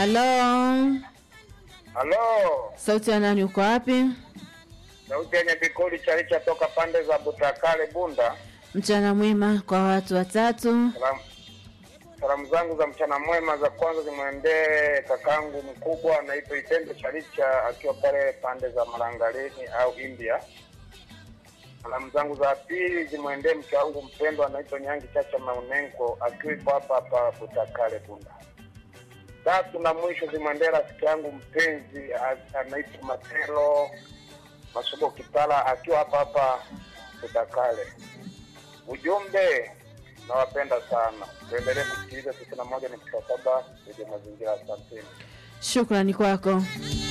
Halo, Halo, sauti ya nani? Uko wapi? sauti yenye kikuli chalicha toka pande za Butakale Bunda. Mchana mwema kwa watu watatu. Salamu, salamu zangu za mchana mwema za kwanza zimwendee kakangu mkubwa anaitwa Itende Chalicha akiwa pale pande za Marangaleni au India. Salamu zangu za pili zimwendee mke wangu mpendwa anaitwa Nyangi Chacha Maunenko akiwa hapa hapa Butakale Bunda. Tatu na mwisho zimwendee rafiki yangu mpenzi a- anaitwa Matelo Masubo Kitala akiwa hapa hapa Butakale. Ujumbe, nawapenda sana, tuendelee kusikiliza tisini na moja nukta saba Radio Mazingira. Asanteni. Shukrani kwako.